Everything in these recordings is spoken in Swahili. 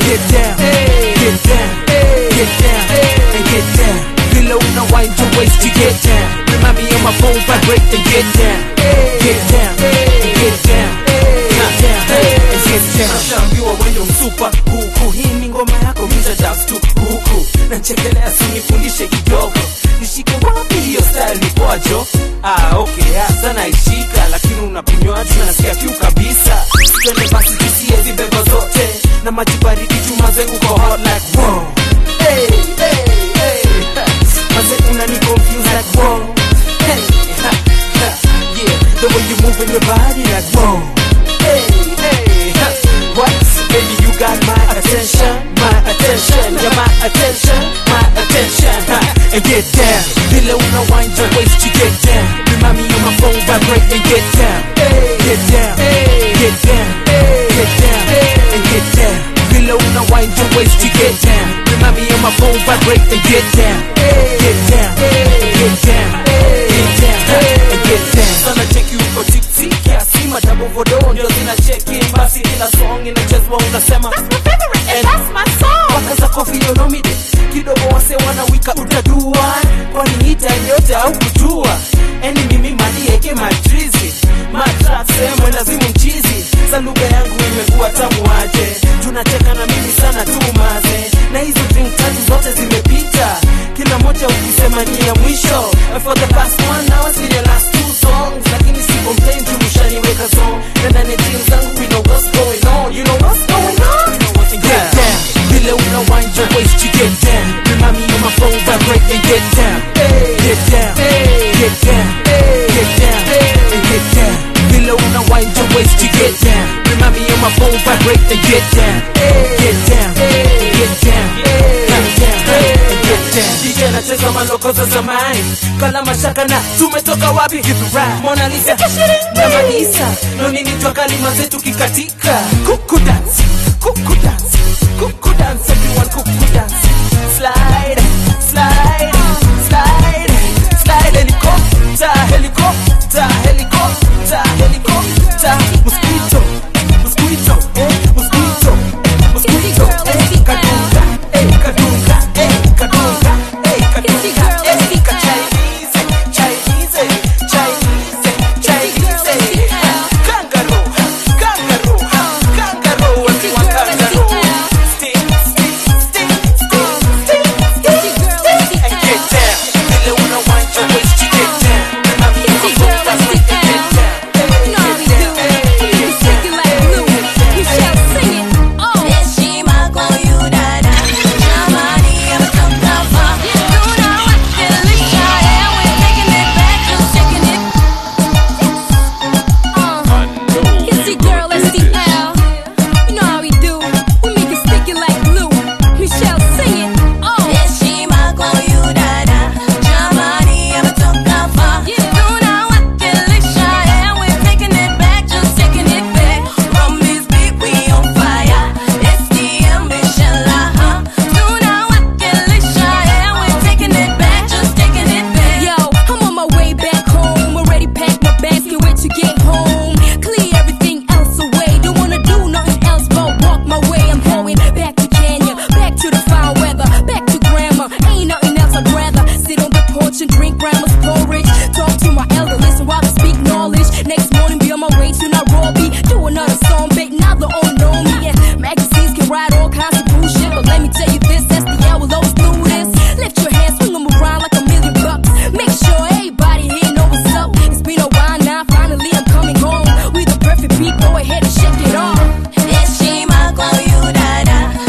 get down, get down, get down, and get down. Below now wind your waist to get down. Remind me of my phone vibrate and get down, get down, and get down, get down, and get down. Nashaambiwa wendo msupa huku, hii ni ngoma yako miza dance tu huku, nanchekelea sinifundishe kidogo, nishike wapi hiyo style ni kwajo? Ah, okay, hasa naishika, lakini unapinywaji nasikia kiu kabisa. Twende basi tusie zibebo zote na maji baridi tumaze uko hot like wow. Hey, hey, hey. Maze unani confuse like wow. Hey, ha, ha, yeah, the way you moving your body like wow. Hey, hey, ha, what? Baby, you got my attention, my attention, yeah, my attention, my attention, ha, and get down. Vile una wind your waist to get down. Remind me of my phone vibrate and get down, get down, get down, get down, and get down. Vile una wind your waist to get down. Remind me of my phone vibrate and get down, get down, get down, get down, and get down. Sana cheki uko tipsy kiasi madabo vodo ndio zina cheki basi kila song inachezwa unasema Paka zako filionomide kidogo wase wanawika utadua kwani hita yote au kujua eni mimi malieke matrizi matrase mwelazimu mchizi za lugha yangu imekuwa tamu aje tunacheka na mimi sana tu maze na hizo drink tatu zote zimepita kila moja ukisema ni ya mwisho for the past one hour see the last two songs lakini si complain juu mshaniweka song na ndani ya jeans zangu we know what's going on you know what's going on get down vile una wind your waist to get down remind me of my phone vibrate and get down get down get down get down and get down vile una wind your waist to get down remind me of my phone vibrate and get down get down get down get down and get down DJ anacheza maloko za zamani kala mashaka na tumetoka wapi Mona Lisa na Malisa ndo nini twa kalima zetu kikatika kuku dance kuku dance kuku dance everyone kuku dance slide slide slide slide helicopter helicopter helicopter helicopter mosquito mosquito eh mosquito mosquito eh kadunga eh kadunga eh kadunga eh kadunga eh ka Chinese Chinese Chinese Chinese kangaroo kangaroo kangaroo watu wa kangaroo stick stick stick stick stick stick and get down vile una wind your waist to get down Remind me of my phone vibrate and get down Heshima kwa huyu dada, jamani ametoka Tunawakilisha, yeah, we're taking it back, just shaking it. Uh, it's the girl, SCL. You know how we do. We make it sticky like glue. Michelle, sing it. Oh. Heshima kwa huyu dada, jamani ametoka far. Tunawakilisha, yeah, we're taking it back, just taking it back. From this beat, we on fire. SDM, inshallah, huh? Tunawakilisha, yeah, we're taking it back, just taking it back. Yo, I'm on my way back home. Already packed my bags, can't wait to get home. Clear everything else away. Don't wanna do nothing else but walk my way. I'm going back to Kenya, back to the fine weather, back to grandma. Ain't nothing else I'd rather sit on the porch and drink grandma's porridge. Talk to my elder, listen while I speak knowledge. Next morning, be on my way to Nairobi. Do another song, big, now the all know me. And magazines can write all kinds of bullshit, but let me tell you this, SDL will always do this. Lift your hands, swing 'em around like a million bucks. Make sure everybody here know what's up. It's been a while now, finally I'm coming home. With the perfect beat, go ahead and shake it off. Heshima kwa huyu dada,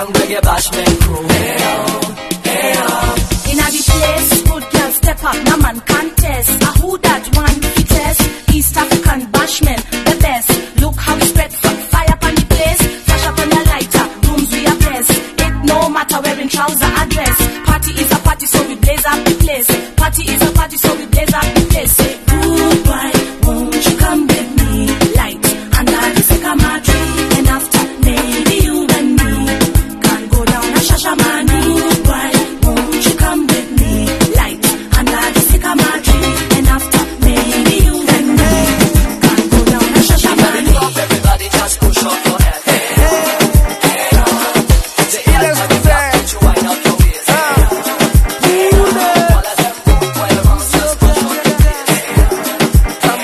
young reggae bashment crew. Hey, oh, hey, oh. In a the place, good girl step up, no man contest. A who that one fittest? East African bashman, the best. Look how we spread f- fire upon the place. Flash up on your lighter, rooms we are blessed. It no matter wearing trouser or dress. Party is a party, so we blaze up the place. Party is a party, so we blaze up the place. Say goodbye, won't you come with me? Light under the sycamore tree, and after maybe you and me can go down a shashamani. Goodbye, won't you come with me? Light under the sycamore tree, and after maybe you and me can go down a shashamani. Everybody just push up your head. Hey, hey, oh. The illest design. Put you wind up your waist. Hey, oh. All of them go while around, just push up your waist. Hey,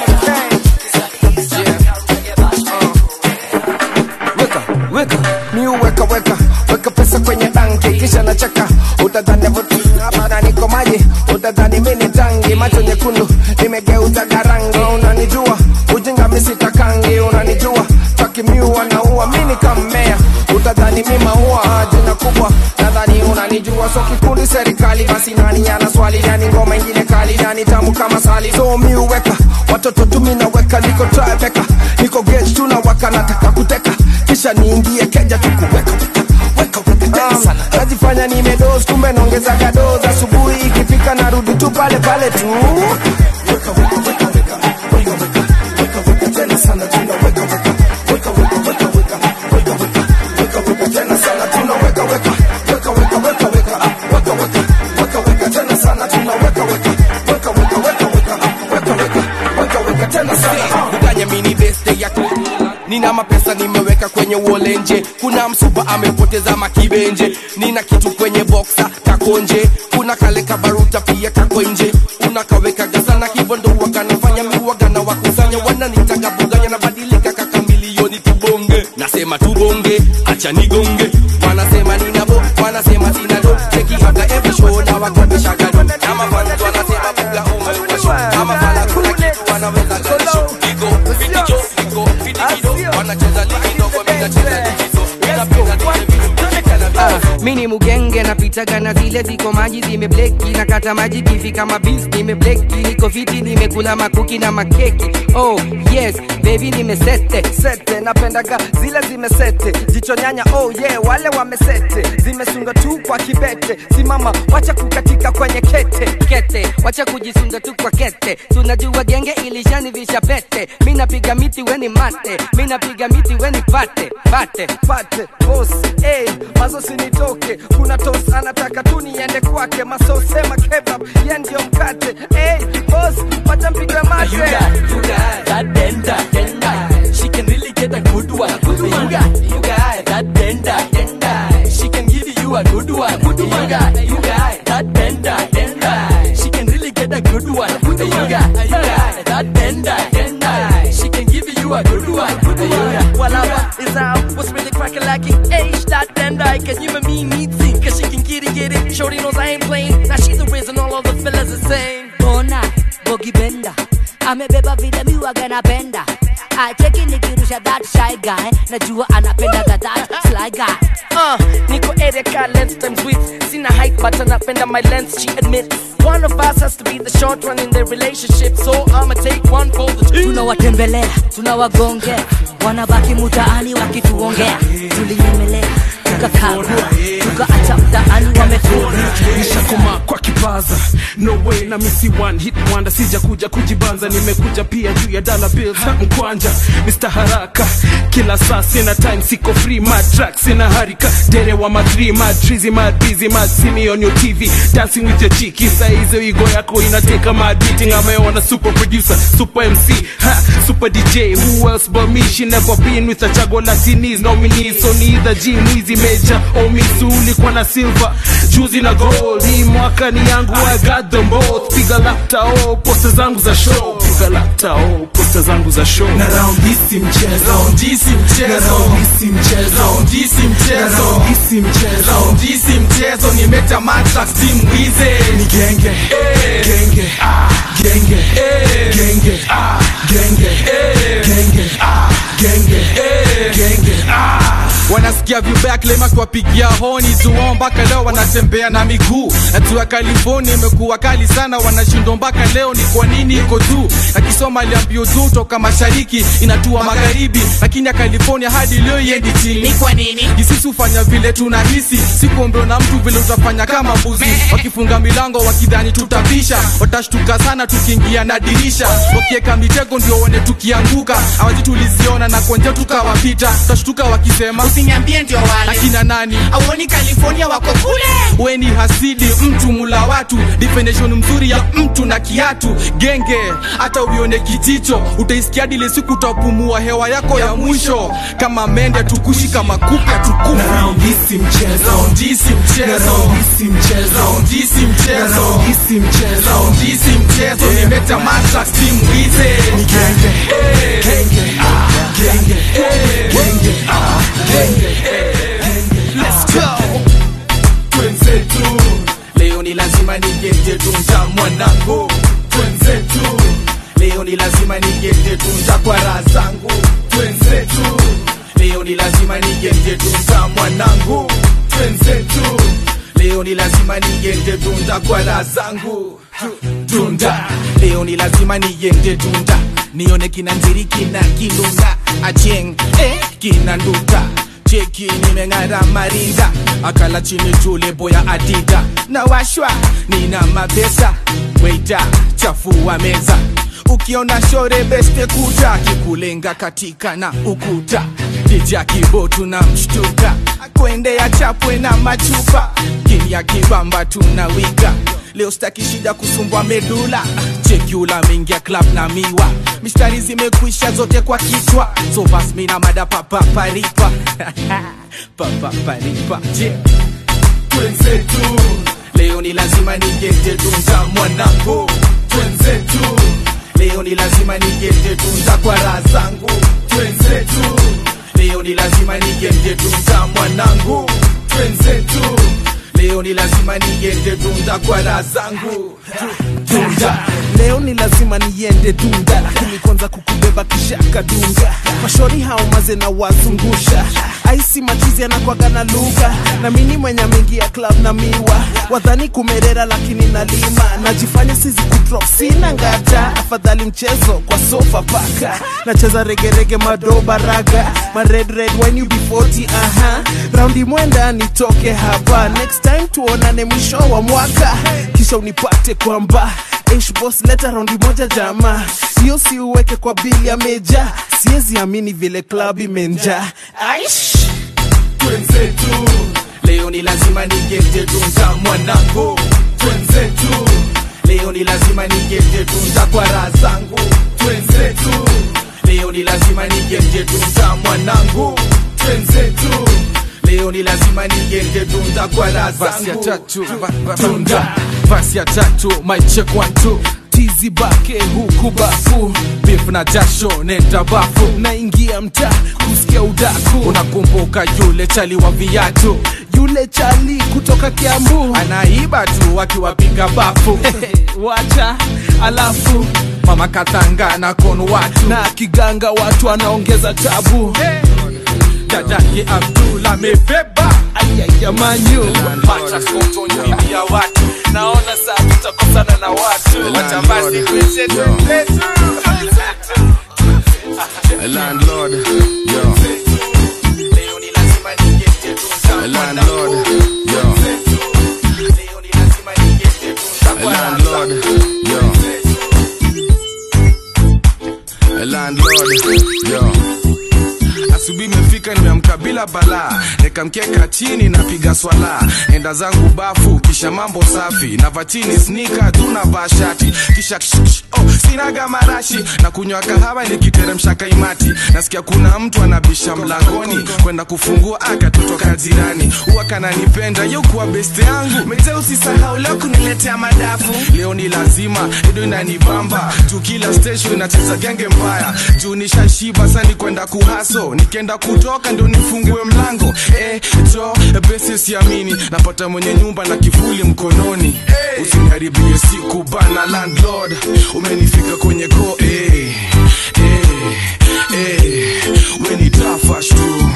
weka weka mi weka weka weka pesa kwenye banki kisha nacheka utadhani vutabana niko maji utadhani mi ni tangi macho nyekundu nimegeuza garangi unanijua ujinga misitakangi unanijua takimiu anaua mi nikammea utadhani mi maua jina kubwa nadhani unanijua so kikundi serikali basi nani ana swali nani ngoma ingine kali nani tamu kama sali so mi uweka watoto tumi naweka niko trabeka niko gage tunawaka nataka kuteka kisha niingie keja tukuweka weka weka tena sana najifanya nimedoz kumbe naongezaga doz asubuhi ikifika narudi tu pale pale tu weka weka weka weka weka weka weka weka tena sana tunaweka weka weka weka weka weka weka weka weka weka tena sana tunaweka weka weka weka weka weka ah, weka weka weka weka tena sana tunaweka weka weka weka weka weka ah, weka weka weka weka tena sana kudanya mini beste yako nina mapesa nimeweka kwenye uolenje kuna msupa amepoteza makibenje nina kitu kwenye boksa kakonje kuna kale kabaruta pia kako nje unakaweka gazana kibondo wakanafanya miwagana wakusanya wananitaga buganya nabadilika kaka milioni tubonge nasema tubonge acha nigonge wanasema ninabo wanasema sinado cheki hata every show na wakabishagado na mafanzi wanasema buga umewasho ama fala kuna kitu wanaweza galisho iko fiticho iko fitikido wanacheza ligi ndogo mimi nacheza likizo ninapenda Ah, mi ni mugenge napitaga na zile ziko maji zimebleki na kata maji kifi kama bis nimebleki niko fiti nimekula makuki na makeki oh yes baby nimesete sete napendaga zile zimesete jicho nyanya oh yeah wale wamesete zimesunga tu kwa kibete simama wacha kukatika kwenye kete kete wacha kujisunga tu kwa kete tunajua genge ilishanivisha pete mi napiga miti weni mate mi napiga miti weni pate pate pate boss hey, mazo sinitoke kuna tos anataka tu niende kwake masosema kebab ye ndio mkate hey, boss wacha mpigwe mate You got, you got that bender, bender. She can really get a good one. Good one. You got, you got that bender, bender. She can give you a good one. Good one. You got, you got that bender, bender. She can really get a good one. Good one. You got, you got that bender, bender. She can give you a good one. Good one. You got, Well, I'm is out. What's really cracking like an H dot then I can you and me meet see Cause she can get it, get it. Shorty knows I ain't playing. Now she's the reason all of the fellas are saying. Bona Bogi Benda amebeba vile miwaga napenda acheki nikirusha that shy guy najua anapendaga that sly guy Uh, Nico Erika, lens times width. Seen a height, but anapenda my lens, she admits. One of us has to be the short one in their relationship, so I'ma take one for the team. tunawatembelea tunawagongea wanabaki mutaani wakituongea tulinyemelea tukakagua tukaacha mtaani wamefua nishakoma kwa kipaza no way na misi one hit wonder sija kuja kujibanza nimekuja pia juu ya dollar bills ha mkwanja Mr haraka kila saa sina time siko free mad track sina harika dere wa madri mad trizy mad busy mad see me on your tv dancing with your chiki saa hizo igo yako inateka mad beating ameona super producer super mc ha super dj who else but me she never been with a chago latinis nominees so neither g mwizi major or misu ulikuwa na silver juzi na gold hii mwaka ni yangu I got them both piga lapta oh posta zangu za show piga lapta oh posta zangu za show na round hii si mchezo round hii si mchezo na round hii si mchezo round hii si mchezo na round hii si mchezo round hii si mchezo nimeta matrax team wize ni genge genge genge genge genge genge genge genge wanasikia vibaya klema akiwapigia honi zuo mpaka leo wanatembea na miguu natua california imekuwa kali sana wanashindwa mpaka leo ni kwa nini iko juu akisoma aliambio juu toka mashariki inatua magharibi lakini ya california hadi leo iendi chini Ni kwa nini? jisisi hufanya vile tunahisi sikuombewa na mtu vile utafanya kama mbuzi wakifunga milango wakidhani tutapisha watashtuka sana tukiingia na dirisha wakieka mitego ndio one tukianguka awaji tuliziona na konje tukawapita tutashtuka wakisema Usiniambie ndio wale. akina nani Auoni California wako kule? weni hasidi mtu mula watu definition mzuri ya mtu na kiatu genge hata uione kijicho utaisikia dile siku utapumua hewa yako ya mwisho kama mende tukushi kama kupe tukufi Raundisi mchezo. Raundisi mchezo. Raundisi mchezo. Raundisi mchezo. Raundisi mchezo. Raundisi mchezo nimeta mata timu hize Ni genge. Genge. Ah, genge. Genge. Ah, genge. Let's go. twenzetu leo ni lazima nigete tunza mwanangu twenzetu leo ni lazima nigete tunza kwa raha zangu twenzetu leo ni lazima nigete tunza mwanangu twenzetu leo ni lazima nigete tunza kwa raha zangu tunda leo ni lazima nigete tunda nione kina nziri kina kilunga acheng eh, kina nduta cheki nimeng'ara marinda akala chini tule boya adida na washwa nina mapesa weita chafua meza ukiona shore beste kuta kikulenga katika na ukuta dija kibotu na mshtuka akwendea chapwe na machupa kinya kibamba tunawika leo staki shida kusumbwa medula chekula mingia club na miwa mistari zimekwisha zote kwa kichwa so bas mina mada papaparipa papaparipa je twenzetu leo ni lazima nigete tunza mwanangu twenzetu leo ni lazima nigete tunza kwa raha zangu twenzetu leo ni lazima nigete tunza mwanangu twenzetu leo ni lazima nigete tunza kwa raha zangu Dunda. leo ni lazima niende dunda lakini kwanza kukubeba kisha kadunga mashori hao maze na wazungusha aisi machizi anakwaga na lugha na mini mwenye mengi ya club na miwa wadhani kumerera lakini nalima najifanya sizi kudrop sina ngata afadhali mchezo kwa sofa paka nacheza regerege madoba raga ma red red when you be 40 aha raundi mwenda nitoke hapa next time tuonane mwisho wa mwaka kisha unipate kwamba Ish boss leta raundi moja jama hiyo si uweke kwa bili ya meja siwezi amini vile club imenja aish twenzetu leo ni lazima nigete tunza mwanangu twenzetu leo ni lazima nigete tunza kwa raha zangu twenzetu leo ni lazima nigete tunza mwanangu twenzetu leo ni lazima nigete tunza kwa raha Basi ya zangu tatu, ba- ba- tunda basi ya tatu my check one two tizi bake huku bafu beef na jasho nenda bafu naingia mtaa kusikia udaku unakumbuka yule chali wa viatu yule chali kutoka kiambu anaiba tu akiwapiga bafu wacha alafu mama kathanga na kon watu na kiganga watu anaongeza tabu dadake abdul amebeba ayayamanyu pacha skoto nyumbia watu naona saa tutakosana na watu wacha basi kwenzetu Landlord, yo, leo ni lazima nigete tunza landlord, yo, leo ni lazima nigete tunza kwa raha landlord, yo, landlord, yo. Asubuhi imefika nimeamka bila balaa, nikamkeka chini napiga swala, enda zangu bafu, kisha mambo safi, nava chini snika tuna bashati, kisha ksh, ksh, oh, sinaga marashi na kunywa kahawa nikiteremsha kaimati, nasikia kuna mtu anabisha mlangoni kwenda kufungua akatotoka jirani, huwa kananipenda yo kuwa beste yangu, mete usisahau leo kuniletea madafu, leo ni lazima ido inanibamba juu kila station inacheza genge mbaya juu nishashiba sani kwenda kuhaso nikienda kutoka ndio nifungue mlango eh, jo besi siamini napata mwenye nyumba na kifuli mkononi hey. usiniharibie siku bana landlord umenifika kwenye ko eh, eh, eh, we ni tafash tu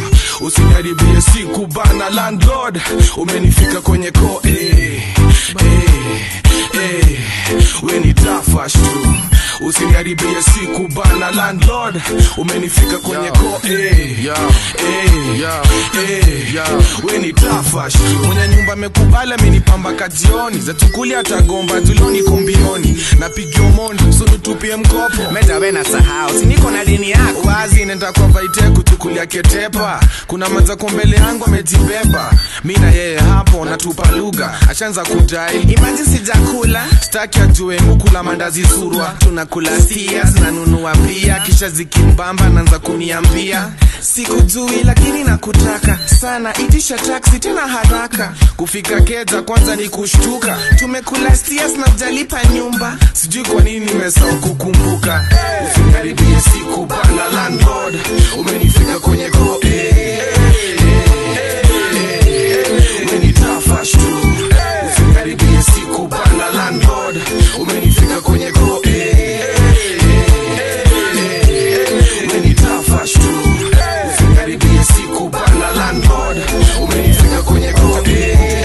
usiniharibie siku bana landlord umenifika kwenye ko eh, eh, eh, we ni tafash tu usiniharibie siku bana landlord umenifika kwenye ko eh, eh, eh, we ni tafash tu mwenye nyumba amekubali amenipamba kajioni za tukuli atagomba tuloni kumbioni napigia mondi sunutupie mkopo meza we na sahau siniko na dini yako wazi nenda kwa vaite kuchukulia ketepa kuna mazako mbele yangu amejibeba mi na yeye hapo natupa lugha ashaanza kudai imaji sijakula staki ajue mukula mandazi surwa tunakula sia zinanunua pia kisha zikimbamba naanza kuniambia sikujui lakini nakutaka sana itisha taksi tena haraka kufika keja kwanza ni kushtuka tumekula stias na ujalipa nyumba sijui kwa nini nimesahau kukumbuka usiniharibie siku bana landlord umenifika kwenye ko eh, eh, eh, eh, umenitafash tu usiniharibie siku bana landlord umenifika kwenye ko eh, eh, eh, eh, umenitafash tu usiniharibie siku bana landlord umenifika kwenye ko eh,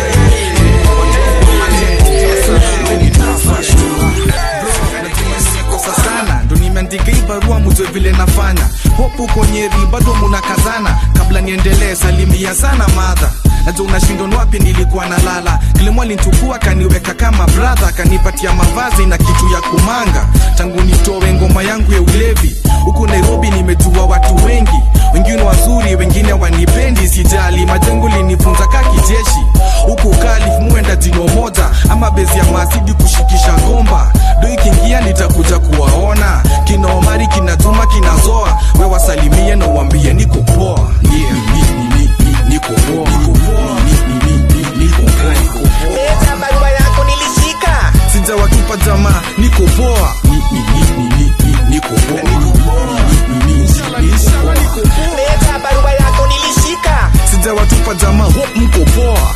kosa sana ndo nimeandika hii barua mujwe vile nafanya hopu kwenye ri bado munakazana kabla niendelee salimia sana madha naja unashindon wapi nilikuwa nalala kilimo alinchukua kaniweka kama bradha kanipatia mavazi na kitu ya kumanga tangu nitowe ngoma yangu ya ulevi huku nairobi nimejua watu wengi wengine wazuri wengine wanipendi sijali majengo linifunza ka kijeshi huku kalif muenda jino moja ama bezi ya masidi kushikisha ngomba do ikiingia nitakuja kuwaona kina omari kina juma kinazoa we wasalimie na uambie niko poa yeah. ni, ni, ni, ni, niko poa Ni, ni, ni, ni, niko poa Leta barua yako nilishika sijawatupa jamaa niko poa Ni, ni, ni, ni, ni, ni, niko poa Ni, ni, ni, ni, niko poa Leta barua yako nilishika sijawatupa jamaa hope mko poa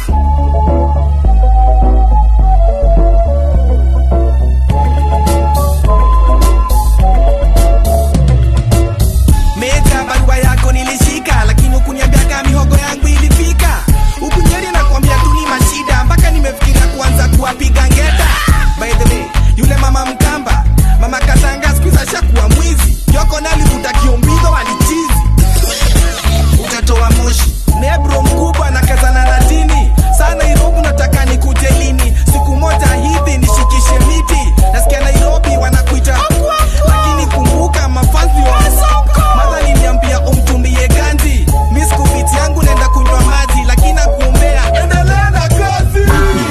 Meja barua yako nilishika lakini ukuniambia kama mihogo yangu ilifika huku nyeri nakwambia tu ni mashida mpaka nimefikiria kuanza kuwapiga ngeta by the way yule mama mkamba mama katanga siku hizi ashakuwa mwizi yoko nalivuta kiombizo walichizi utatoa moshi nebro mkubwa na kazana na dini saa nairobi nataka nikuje lini siku moja hivi nishikishe miti nasikia nairobi wanakuita lakini kumbuka mafazi wa madha liniambia umtumie ganji mi sikufiti yangu naenda kunywa maji lakini nakuombea endelea na kazi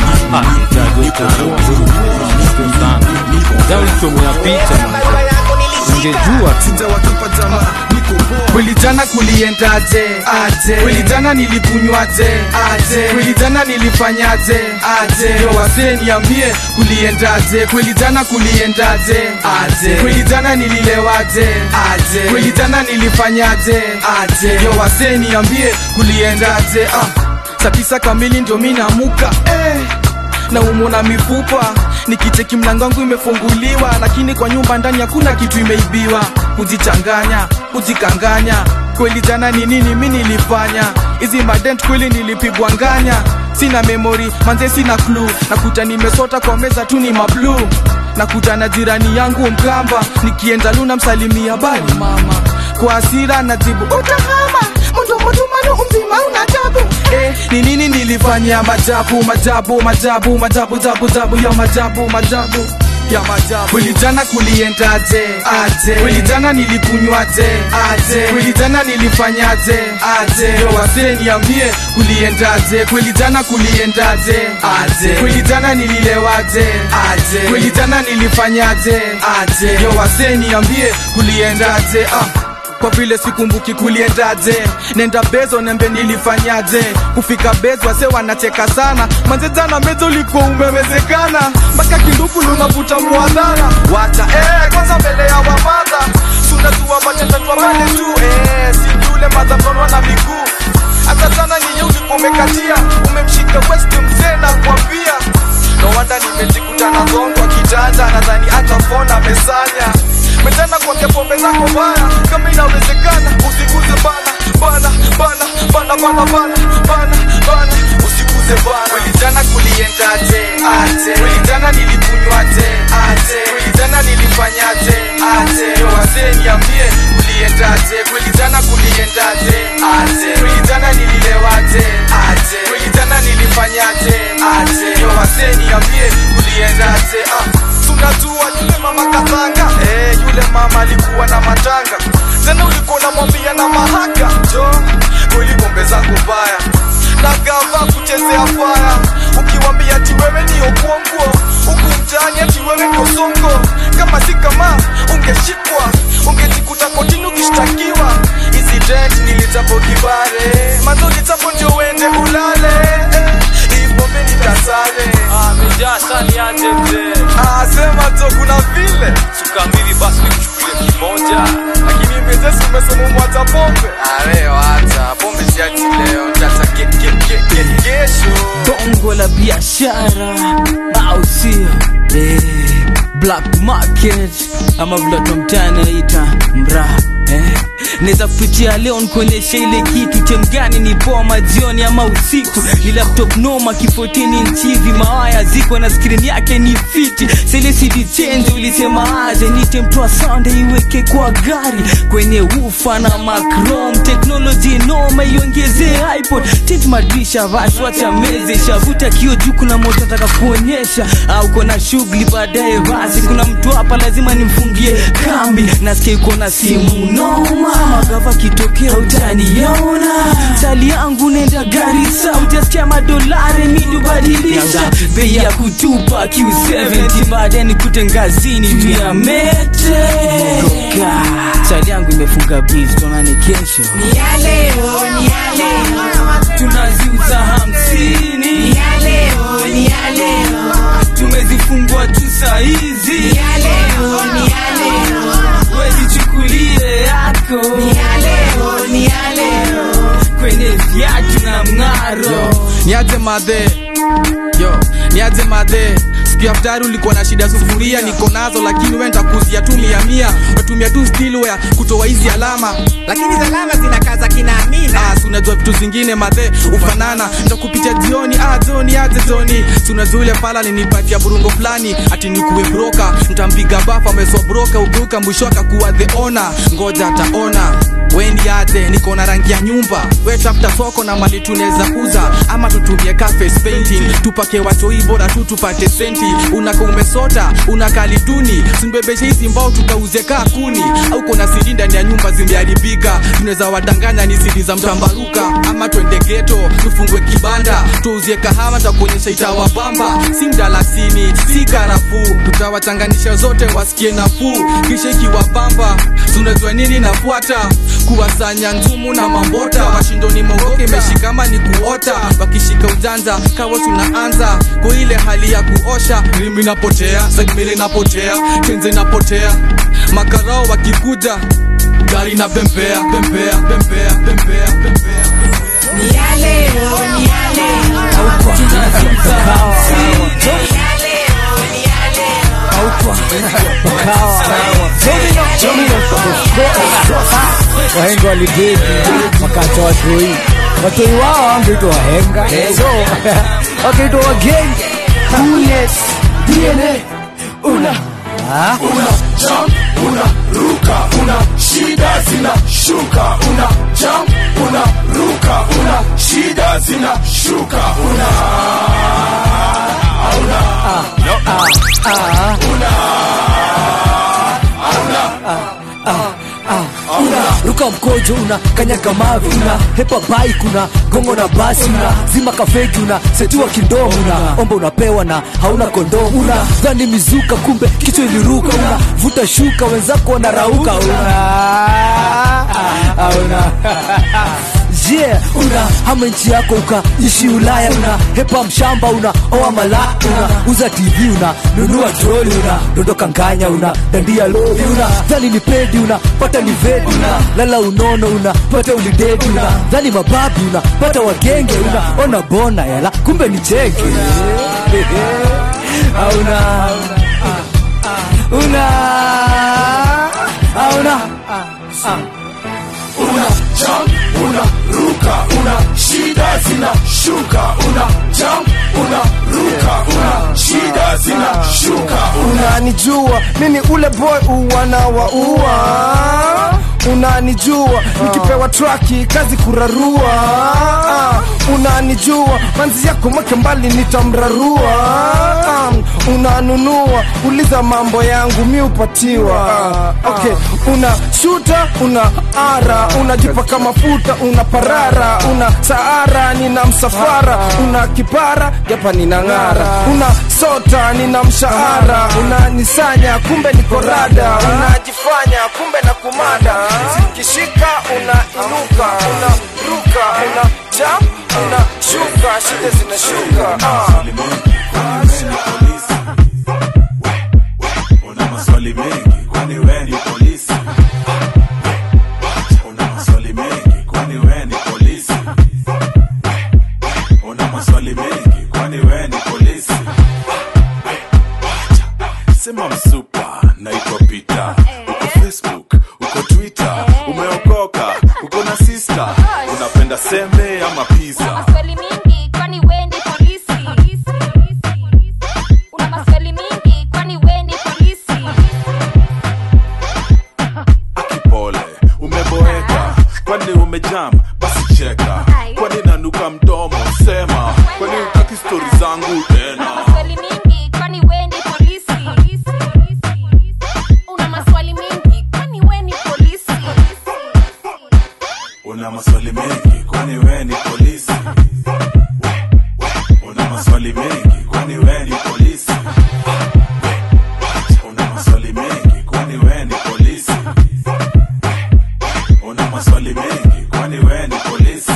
ulichomea picha ungejua sijawatupa jamaa niko poa kweli jana kuliendaje aje kweli jana nilikunywaje aje kweli jana nilifanyaje aje yo wasee niambie kuliendaje kweli jana kuliendaje aje kweli jana nililewaje aje kweli jana nilifanyaje aje yo wasee niambie kuliendaje ah saa tisa kamili ndio mi namuka eh na umona mifupa nikicheki mlango wangu imefunguliwa lakini kwa nyumba ndani hakuna kitu imeibiwa kujichanganya kujikanganya kweli jana ni nini mi nilifanya hizi madent kweli nilipigwa nganya sina memori manze sina klu nakuta nimesota kwa meza tu ni mablu nakuta na jirani yangu mkamba nikienda luna msalimia bali mama kwa asira najibu utahama mundomotumano umzima una tabu eh, ni nini nilifanya majabu majabu majabu majabu jabu jabu ya majabu majabu ya majabu kweli jana kuliendaje aje kweli jana nilikunywaje aje kweli jana nilifanyaje aje yo wasee niambie kuliendaje kweli jana kuliendaje aje kweli jana nililewaje aje kweli jana nilifanyaje aje yo wasee niambie kuliendaje ah kwa vile sikumbuki kuliendaje nenda bezo nembe nilifanyaje kufika bezo wase wanacheka sana manze jana mezo ulikuwa umewezekana mpaka kinduku lunavuta mwadhara wacha eh, kwanza mbele ya wamadha sunajua machetatwa male tu eh, sijule madhatonwa na miguu hata sana nyinyi ulikuwa umekatia umemshika west mzee na kuambia no wanda nimejikuta na gongwa kijanja nadhani hata fona mesanya metana kwake pombe zako baya kama inawezekana usiguze bana bana bana bana bana bana bana bana usikuze bana kweli jana kuliendaje aje kweli jana nilikunywaje aje kweli jana nilifanyaje aje yo wazee niambie kuliendaje kweli jana kuliendaje aje kweli jana nililewaje aje kweli jana nilifanyaje aje yo wazee niambie kuliendaje ah tunajua yule mama katanga eh yule mama alikuwa na matanga tena ulikuwa unamwambia na mahaka jo kweli pombe zangu mbaya na gava kuchezea faya ukiwambia ati wewe ni okwongo huku mtaani ati wewe ndio songo kama si kama ungeshikwa ungejikuta kotini ukishtakiwa hizi dent nilitapo kibare mazo litapo ndio uende ulale eh, hii pombe nitasare Ah, sema tu kuna vile sukamili basi nikuchukulie kimoja lakini mezesi umesema umwacha pombe areo hata pombe siachi leo tata ke- ke- ke- ke- kesho bongo la biashara au sio eh, black market ama vile watu wa mtaani naita mraa eh. naweza kupitia leo nikuonyesha ile kitu chemgani ni poa majioni ama usiku ni laptop noma kifotini nchivi mawaya ziko na skrini yake ni fiti selesidi chenje ulisema aje nite mtoa sande iweke kwa gari kwenye ufa na macrom teknoloji noma iongezee ipod tit madrisha basi wacha meze shavuta kio juu kuna moto nataka kuonyesha au kona shughuli baadaye basi kuna mtu hapa lazima nimfungie kambi nasikia iko na simu noma magava kitokea utaniona sali yangu nenda garisa utasikia madolari midubadilisha bei ya kutupa q70 baadaye nikute ngazini juu ya mete Goga. sali yangu imefunga biz tonani kesho Ni ya leo, ni ya leo. tunaziuza hamsini Ni ya leo, ni ya leo. tumezifungua tu saizi Ni ya leo, ni ya leo. wezichukulie yako Ni ya leo, ni ya leo. kwenye viatu na mng'aro niaje madhe yo niaje madhe siku ya ftari ulikuwa na shida sufuria niko nazo lakini we ntakuzia tu mia mia natumia tu stilware kutoa hizi alama lakini salama zinakaza kina amina Ah, si unajua vitu zingine madhe ufanana ntakupitia jioni ah, joni aje joni si unajua ule pala linipatia burungo fulani ati nikuwe broka ntampiga bafu ameswa broka ubuka mwisho akakuwa the ona ngoja ataona wendi aje niko na rangi ya nyumba we tafuta soko na mali tunaweza uza ama tutumie cafe painting tupake watoi bora tu tupate senti unaka umesota unakalituni simbebeshe hizi mbao tukauze kaa kuni au kona sidi ndani ya nyumba zimeharibika tunaweza wadanganya ni sidi za mtambaruka ama twende geto tufungwe kibanda tuuzie kahawa takuonyesha itawabamba si mdalasini si karafuu tutawachanganisha zote wasikie nafuu kisha ikiwabamba tunajua nini nafuata kuwasanya nzumu na mambota washindoni mogoke imeshikama ni kuota wakishika ujanja kawa tunaanza kwa ile hali ya kuosha rimi napotea segmili napotea kenze napotea makarao wakikuja gari na bembea bembea bembea bembea bembea Ni ya leo, ni ya leo. tunaziuza hamsini Ni ya leo, ni ya leo. wahenga walidedi wakacha watoi watoi wao wangeitwa wahenga so wakaitwa wagenge Yes, DNA una una jump una ruka una shida zina shuka una jump una ruka una shida zina shuka una una no una una ruka mkojo una kanyaga mavi una hepa bike una gongo na basi una zima kafeki una setua kindomo una omba unapewa na hauna kondomu una dhani mizuka kumbe kichwa iliruka una vuta shuka wenzako wanarauka una una yeah, una hama nchi yako ukaishi ulaya una hepa mshamba una oa mala una uza tv una nunua troli una dondoka nganya una dandia lori una dhani ni pedi una pata ni vedi una lala unono una pata ulidedi una dhani mababi una pata wagenge una ona bona yala kumbe ni cheke auna una auna una jump unaruka una shida zinashuka una jump unaruka una shida zinashuka unanijua mimi ule boy uwana wa ua unanijua nikipewa traki kazi kurarua Ah, unanijua manzi yako mweke mbali nitamrarua Ah, unanunua uliza mambo yangu mi upatiwa Ah, okay una shuta una ara unajipaka mafuta una parara una saara nina msafara una kipara japa nina ng'ara una sota nina mshahara unanisanya kumbe niko rada unajifanya kumbe na kumada zikishika unainuka unaruka una jam unashuka shida zinashuka ah. una maswali mengi kwani we ni polisi una maswali mengi kwani we ni polisi una maswali mengi kwani we ni polisi sema msupa naitwa pita uko facebook uko twitter umeokoka uko na sister unapenda sembe ama pizza maswali mingi kwani wendi polisi una maswali mingi kwani wendi polisi pole umeboeka kwani umejam basi cheka kwani nanuka mdomo sema kwani utaki stori zangu tena maswali mingi kwani wendi polisi una maswali mingi kwani weni polisi una maswali mengi kwani we ni polisi una maswali mengi kwani we ni polisi una maswali mengi kwani we ni polisi una maswali mengi kwani we ni polisi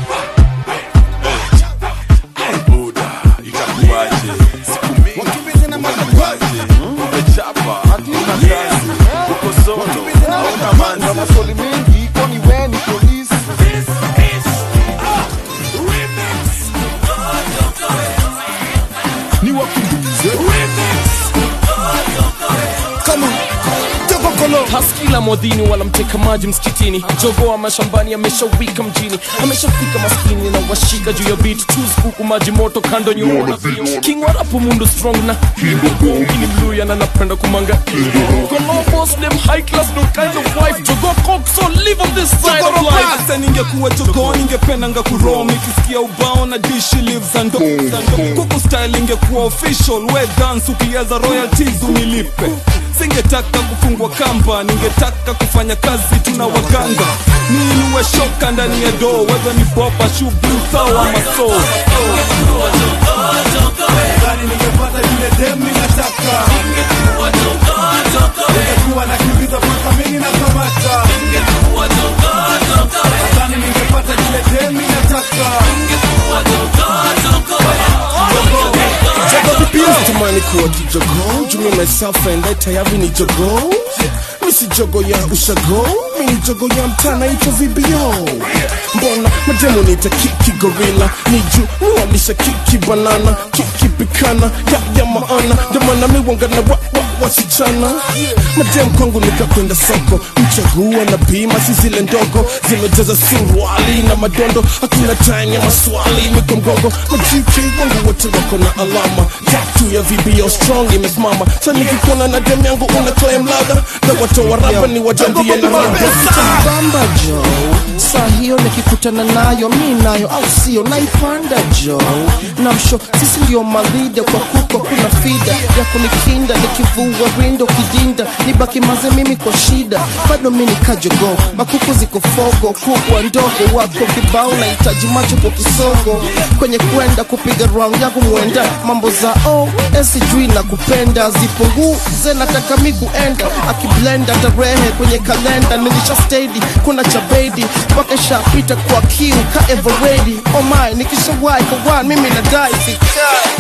Hey, Buddha, itakuwaje siku mingi umekuwaje umechapa hatuna kazi uko solo hauna manzi maswali mengi kwani we ni polisi ni wakimbize kama haskila modhini wala mteka maji msikitini jogoa mashambani ameshawika mjini ameshafika maskini na washika juu ya beat choose kuku maji moto kando nyuma king warapo mundu strong na ini mluya na napenda kumanga Columbus them high class no kind of wife jogo cock so live on this side of life hata ningekuwa jogoo ningependanga kurom ikisikia ubao na dishi lives and kuku style ingekuwa official we dance ukiaza royalties unilipe singetaka kufungwa kamba ningetaka kufanya kazi tuna waganga niinue shoka ndani ya doo wewe ni boba shughuli sawa maso Gani ningepata yule dem ninataka Ningekuwa nakimbiza mpaka mimi nakamata Gani ningepata yule dem ninataka tamani kuwa kijogoo jumi myself and I tayari ni jogoo misi jogo ya ushago mini jogo ya mtana ito vbo mbona mademo nita kiki gorila ni juu niwalisha kiki banana kiki pikana ya ya maana jamana miwanga na wa, wa, wasichana madem kwangu nikakwenda soko mchagua na bima si zile ndogo zimejaza suruali na madondo hakuna time ya maswali miko mgongo majiki wangu wote wako na alama tatu ya vbo strong imesimama sa nikikuona na dem yangu una claim ladha na watoa rapa ni wajambie na bamba jo saa hiyo nikikutana nayo mi nayo au sio naipanda jo namsho sisi ndio malida kwa kuko kuna fida ya kunikinda nikivua rindo kidinda nibaki maze mimi kwa shida bado mi nikajogo makuku ziko fogo kubwa ndogo wako kibao nahitaji macho kwa kisogo kwenye kwenda kupiga round yangu mwenda mambo za oh sijui na kupenda zipunguze nataka mi kuenda akiblenda tarehe kwenye kalenda nilisha stedi kuna cha bedi mpaka shapita kwa kiu ka everready oh my nikishawahi kwa one mimi nadai sikai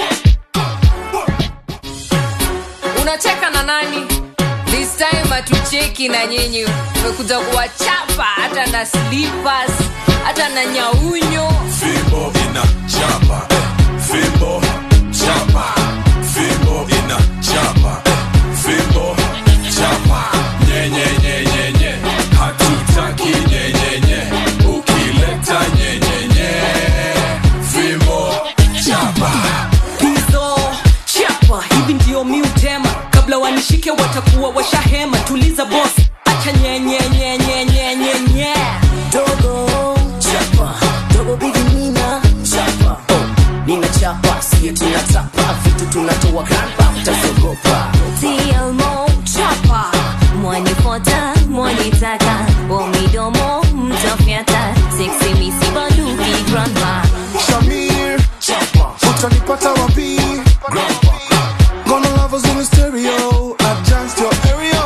unacheka na nani this time hatucheki cheki na nyinyi umekuja kuwachapa hata na slippers hata na nyaunyo fimbo ina chapa fimbo chapa fimbo ina chapa fimbo chapa nyenyenyenyenye hatutaki nyenyenye ukileta nyenyenye fimbo chapa hizo chapa hivi ndio miutema kabla wanishike watakuwa washahema tuliza bos acha nyenyenyenyenyenyenye dogo chapa dogo bigi nina chapa oh, nina chapa siye tunatapa vitu tunatoa grandpa utazogopa TLMO chapa mwanifota mwanitaka omidomo mtafyata seksi misi baluki grandma Shamir utanipata wapi Gonna love us in the stereo Adjust your area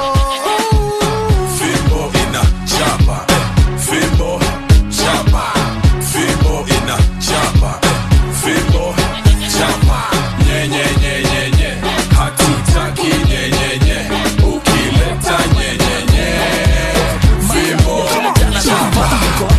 fimbo ina chapa fimbo chapa fimbo ina chapa fimbo chapa nyenyenyenyenye hatutaki nyenyenye ukileta nyenyenye fimbo chapa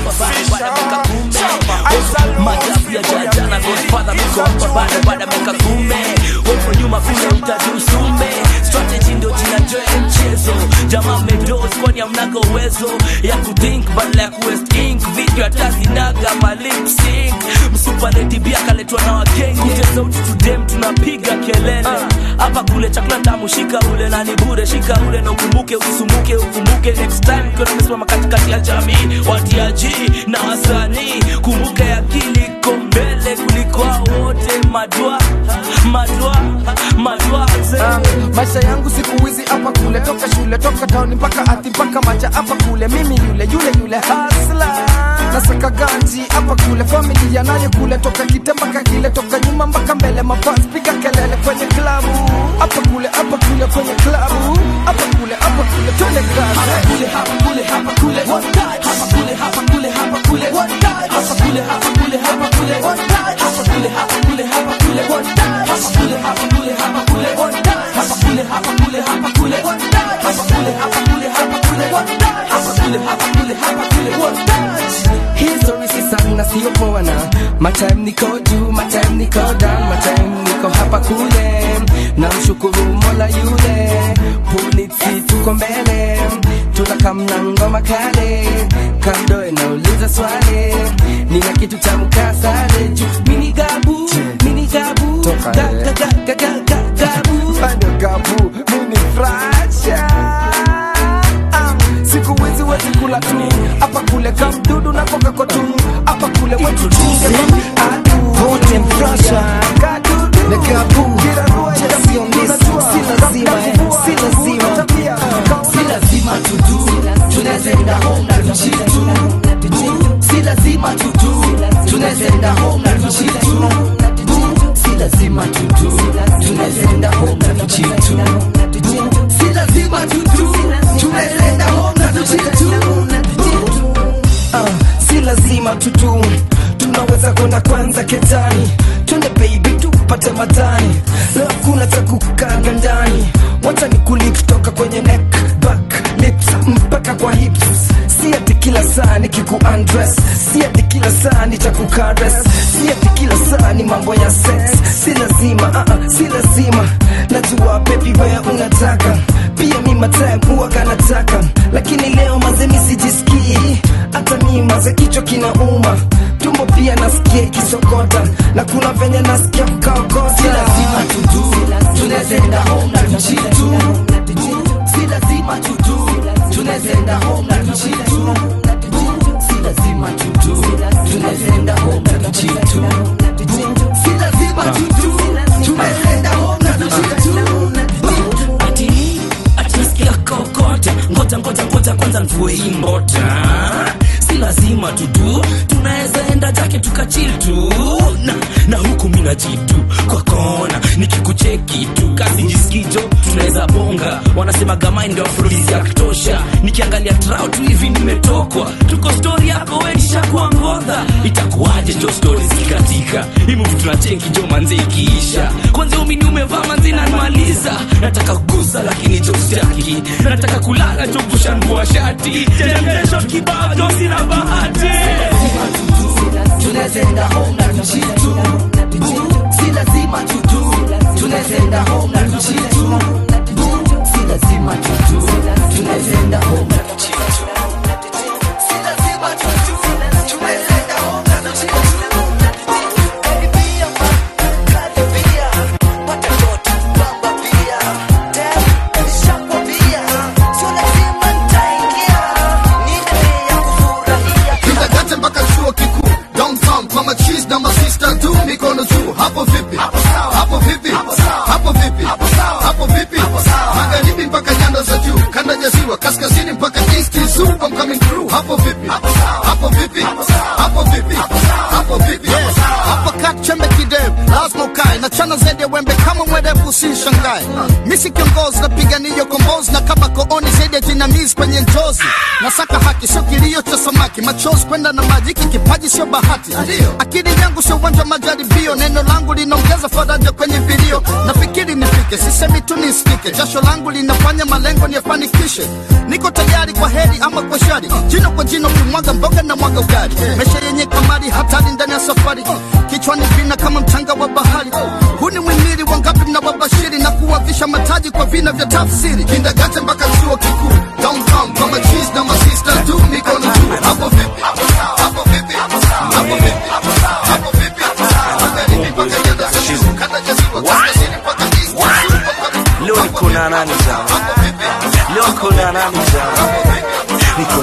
majabu ya jajana godfather miko hapa bado bado meka kumbe wepo nyuma vile utaji usume strategy ndio jina joe mchezo jamaa medos kwani amnaga uwezo ya kuthink badala ya kuwest ink video hata zinaga malip sync msupareti bia kaletwa na wakenge kute sauti tudem tunapiga kelele hapa kule chakula tamu shika ule na ni bure shika ule na ukumbuke usisumbuke ukumbuke next time ukiwa umesimama katikati ya jamii watiaji na wasanii kumbuke akili iko mbele kuliko hao wote madwa madwa madwa Uh, maisha yangu siku hizi hapa kule toka shule toka tauni mpaka ati mpaka macha hapa kule mimi yule yule yule hasla nasaka ganji hapa kule familia nayo kule toka kite mpaka kile toka nyuma mpaka mbele mafans piga kelele kwenye klabu hapa kule hapa kule kwenye klabu hapa kule hapa kule twende kazi hapa kule hapa kule hapa kule one touch hapa kule hapa kule hapa kule one touch hapa kule hapa kule hapa kule one touch hapa kule hapa kule hapa kule one touch hapa kule hapa kule hapa kule one touch hapa kule hapa kule hapa kule one touch hapa kule hapa kule hapa kule one touch hapa kule hapa kule hapa kule one touch history si sana sio poa na my time niko juu my time niko down my time niko hapa kule na mshukuru mola yule polisi tuko mbele tunakamna ngoma kale kando inauliza swali nina kitu cha mkasale juu mini gabu mini gabu ga, ga, ga, ga, ga, ga, gabu bado gabu mini fracha siku hizi wezi kula tu hapa kule kamdudu na koka kotu hapa kule wetu Vote mfrasha na gabu sio miss si lazima eh, si lazima si lazima tudu tunaweza enda home na tuchitu si lazima tudu tunaweza enda home na tuchitu si lazima tudu tunaweza enda home na tuchitu si lazima tudu tunaweza enda home na tuchitu Ah, si lazima tutu tunaweza kwenda kwanza ketani twende baby tupate matani leo kuna cha kukaga ndani wacha ni kulip toka kwenye neck back lips mpaka kwa hips si ati kila saa ni kiku undress si ati kila saa ni cha kukares si ati kila saa ni mambo ya sex si lazima uh -uh, si lazima najua baby wewe unataka pia mi matime huwaga nataka lakini leo mazemi sijisikii hata mi maze kichwa kinauma tumbo pia nasikia ikisokota na kuna venye nasikia kukaokota si lazima tudu tunaweza enda home na tuchitu si lazima tudu tunaweza enda home na tuchitu si lazima tudu tunaweza enda home na tuchitu si lazima tudu tunaweza enda home na tuchitu ati ati nasikia kokota ngoja ngoja ngoja kwanza nvue hii mbota si lazima tudu tunaweza enda jake tukachil tu na, na huku mina jitu kwa kona nikikucheki tu kazi jisikijo tunaweza bonga wanasema gamai ndo afrodisi ya kutosha nikiangalia trao tu hivi nimetokwa tuko stori yako wenisha kwa ngodha itakuwaje jo stori zikikatika himuvu tunacheki jo manze ikiisha kwanza umini umevaa manze nanimaliza nataka kugusa lakini jostaki nataka kulala jogushanvua shati janamesho kibao jo sina bahati tunazenda home na tuchitu Boo, si lazima tutu tunazenda home na tuchitu Boo, si lazima tutu tunazenda home na tuchitu Si lazima tutu, tunazenda home na tuchitu. Karibia, karibia, pata ndoto, bamba pia. Damn, nishakwambia, sio lazima nitaingia. Nini ya kufurahia Kindergarten mpaka chuo kikuu downtown kwa machis na masista tu mikono juu hapo vipi hapo vipi hapo vipi hapo vipi magharibi mpaka nyanda za juu kanda ya ziwa kaskazini mpaka east zoo I'm coming through hapo vipi hapo vipi hapo vipi hapo vipi hapa kat chembe kidevu lazima ukae na chana zaidi ya wembe kama mwerevu usishangae misi kiongozi napigania kombozi na kama kooni zaidi ya jinamizi kwenye njozi nasaka haki sio kilio cha samaki machozi kwenda na maji hiki kipaji sio bahati akili yangu sio uwanja wa majaribio neno langu linaongeza faraja kwenye vilio nafikiri nifike sisemi tu nisikike jasho langu linafanya malengo niyafanikishe niko tayari kwa heri ama kwa shari jino kwa jino kimwaga mboga na mwaga ugali mesha yenye kamari hatari ndani ya safari kichwani vina kama mchanga wa bahari huu ni mwimiri wangapi mna wabashiri na kuwavisha mataji kwa vina vya tafsiri kindagate mpaka chuo kikuu downtown kwa machis na masista tu mikono juu hapo vipi hapo vipi hapo vipi hapo vipi magharibi mpaka nyanda za juu kanda ya ziwa kaskazini mpaka east leo niko na nani sawa leo niko na nani sawa niko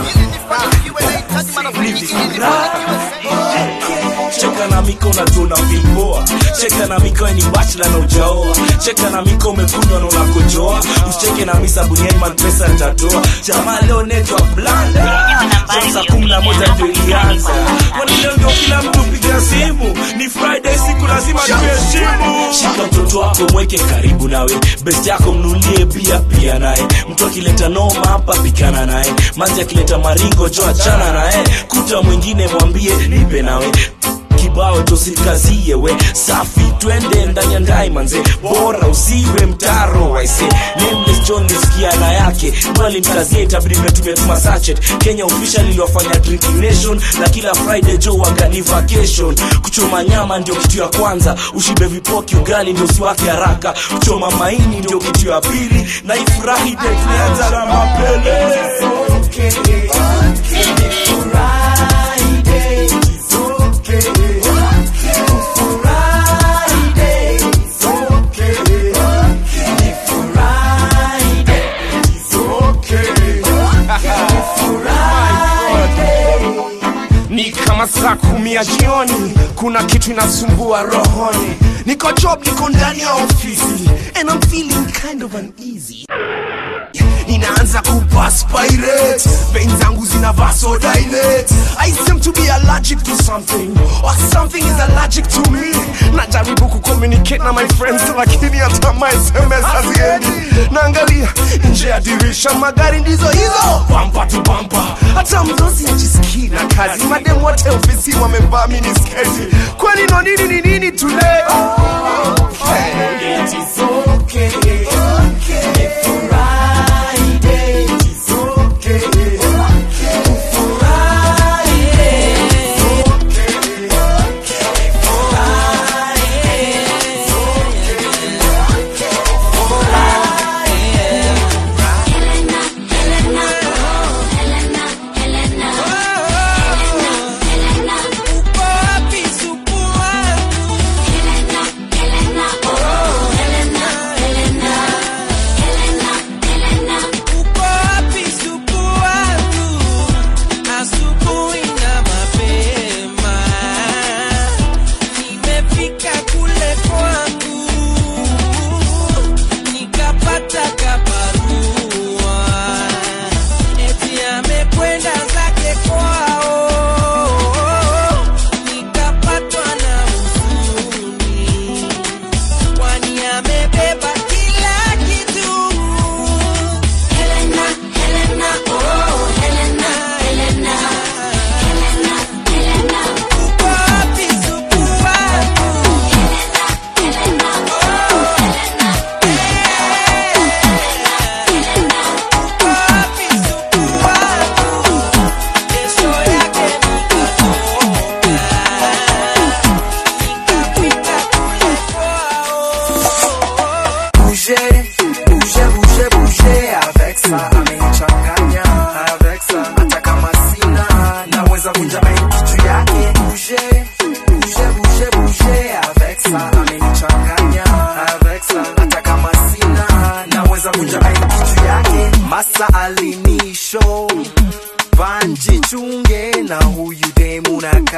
cheka na miko unatuna vimboa cheka na miko ni bachla na ujaoa cheka na miko umekunywa na unakojoa usicheke na mi sabuniani man pesa nitatoa jamaa leo netwa blanda saa kumi na moja ndio ilianza kwani leo ndio kila mtu piga simu ni friday siku lazima tuheshimu shika mtoto wako mweke karibu nawe best yako mnulie pia pia naye mtu akileta noma hapa pikana naye manzi akileta maringo jo achana naye kuta mwingine mwambie nipe nawe kibao tosikazie we safi twende ndani ya ndai manze bora usiwe mtaro waise nameless john nisikia na yake mwalimkazie itabidi mmetumia tuma sachet kenya official iliwafanya drinking nation na kila friday jo wagani vacation kuchoma nyama ndio kitu ya kwanza ushibe vipoki ugali ndio usiwake haraka kuchoma maini ndio kitu ya pili na ifurahi de tulianza na mapele ni kama saa kumi ya jioni kuna kitu inasumbua rohoni niko job niko ndani ya ofisi and I'm feeling kind of uneasy inaanza kupaspirate vein zangu zina vasodilate i seem to be allergic to something or something is allergic to me najaribu kucommunicate na my friends lakini hata my sms haziendi naangalia nje ya dirisha magari ndizo hizo bampa tu bampa hata mdosi ajisikii na kazi madem wote ofisi wamevaa minisketi kwani no nini ni nini today okay. It is okay. Okay. Friday. It is okay. Helena,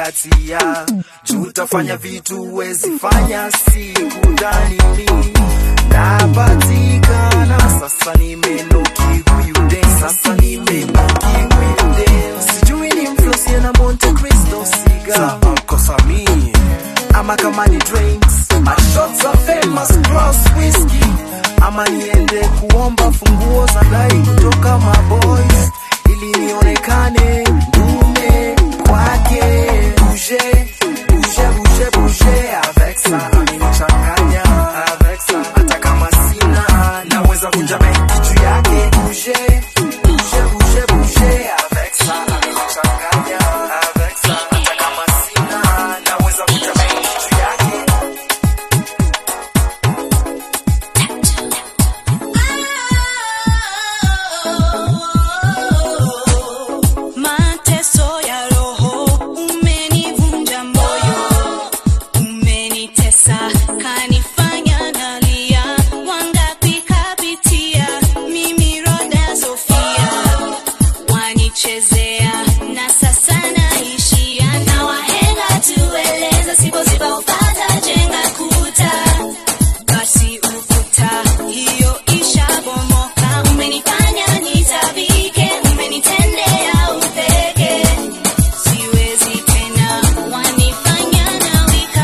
zingatia juu utafanya vitu wezi fanya sikudhanini napatikana sasa nimeloki huyu de sasa nimeloki huyu de sijui ni mflosie na monte cristo siga kosami ama kama ni drinks mashots are famous cross whiskey ama niende kuomba funguo za gari kutoka maboys ili nionekane ndume kwake bouge bouge bouge bouge avec ça amenichanganya avec ça hata kama sina naweza kunja benki juu yake bouge bouge bouge bouge avec ça amenichanganya avec ça hata kama sina naweza kunja benki juu yake Mateso ya roho umenivunja moyo, umenitesa kanifanya nalia. Wangapi kapitia mimi Roda Sofia, wanichezea na sasa naishia na wahenga tueleza, sipoziba upata jenga kuta basi ukuta hiyo ishabomoka. Umenifanya nitabike, umenitendea upeke, siwezi tena, wanifanya nawika.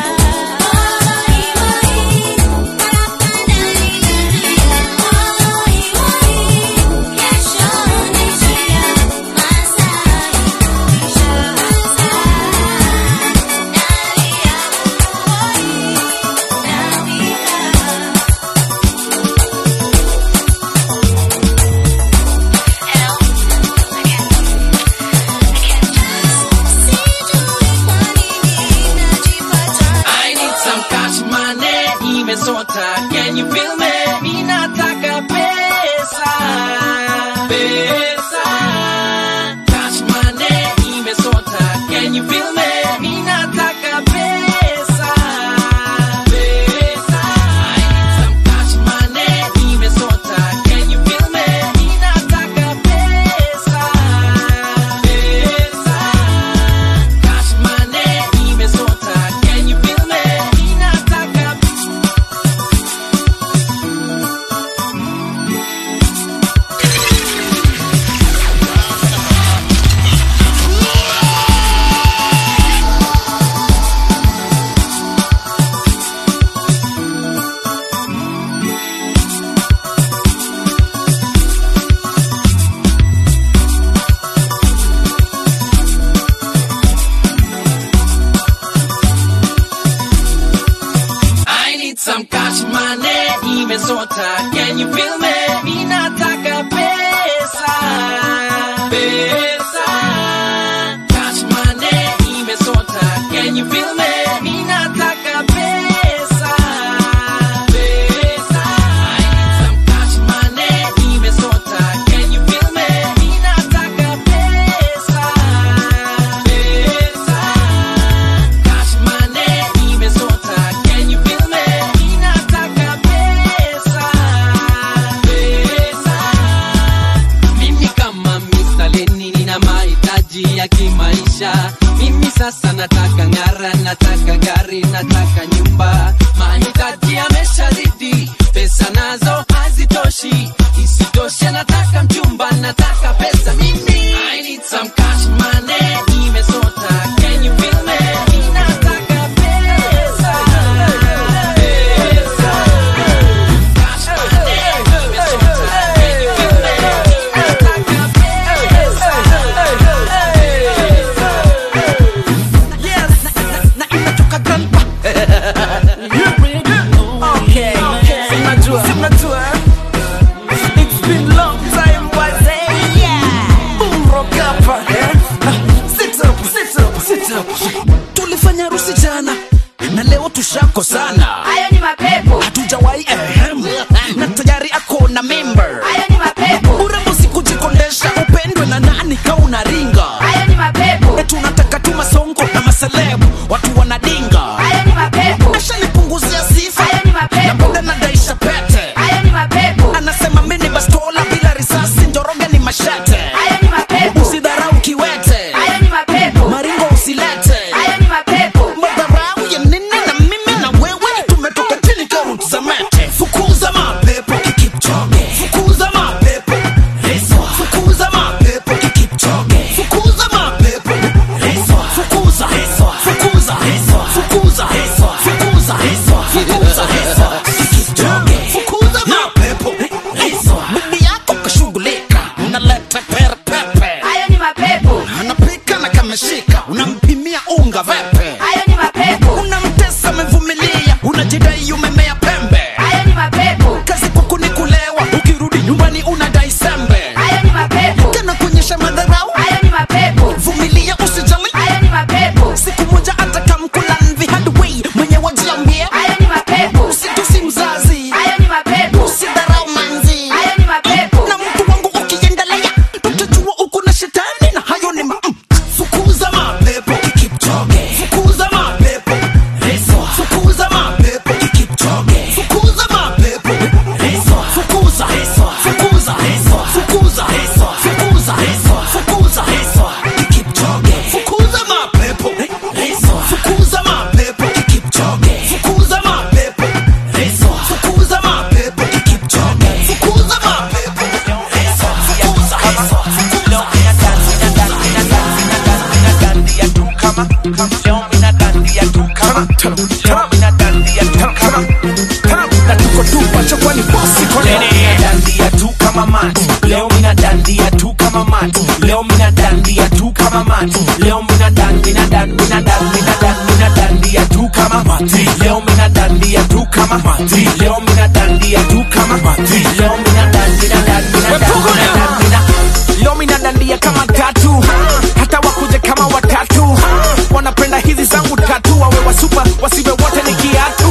I need some cash money, imesota. Can you feel me? Ninataka pesa. Pesa. Cash money, imesota. Can you feel me? Ninataka pesa. Pesa. I need some cash money, imesota. Can you feel me? Ninataka pesa. Pesa. Cash money, imesota. Can you feel me? Ninataka I need some cash money, imesota. Can you feel me? Ninataka pesa. Pesa. Cash money, imesota. Can you feel me? Ninataka pesa. Pesa. I need some cash money, imesota. Can you feel me? Ninataka pesa. Pesa. Cash money, imesota. Can you feel me? Ninataka pesa. Pesa. Mimi kama Mr. Lenny nina mahitaji ya kimaisha. Mimi sasa nataka ng'ara, nataka gari, nataka nyumba. Mahitaji yameshazidi, pesa nazo hazitoshi. Isitoshe nataka mchumba, nataka pesa mimi. I need some cash money, imesota. Can you feel me? Ninataka pesa. Pesa. Cash money, imesota. Can you feel me? Ninataka pesa. Yes, na imetoka grandpa. Okay, okay. Si mnajua, si mnajua. It's been long time, wazee. Yeah. Boom rock hapa, eh. Ah, Sit up, sit up, sit up. Tulifanya harusi jana na leo tushako sana. Hayo ni mapepo. Hatujawahi ehem. Na tayari ako na member. Hayo ni mapepo. Urembo si kujikondesha, upendwe na nani ka unaringa. Hayo ni mapepo. Eh, tunataka tu masongo na maseleb, watu wanadinga. Hayo ni mapepo. Ashanipunguzia sifa. Hayo ni mapepo. Na bado nadaisha pete. Hayo ni mapepo. Anasema mimi ni bastola bila risasi, njoroge ni mashete. Hayo ni mapepo. Usidharau kiwete. Hayo ni mapepo. Maringo usilete. Hayo ni fukuza heswa fukuza heswa fukuza heswa fukuza heswa fukuza heswa kipchoge fukuza mapepo heswa fukuza mapepo kipchoge fukuza mapepo heswa fukuza mapepo kipchoge fukuza mapepo heswa fukuza heswa leo mina dandia mina dandia tu kama leo mina dandia tu kama leo mina dandia tu kama na tuko tupa chokwani bosi kwa Leo mina dandia tu kama mati leo mina dandia tu kama mati leo mina dandia tu kama mati leo mina dan mina dan mina dan mina dan mina dandia tu kama mati leo mina dandia tu kama mati leo mina dandia tu kama mati leo mina dan mina dan mina dan mina dan mina leo mina dandia kama tatu hata wakuje kama watatu wanapenda hizi zangu tatu wawe wasupa wasiwe wote ni kiatu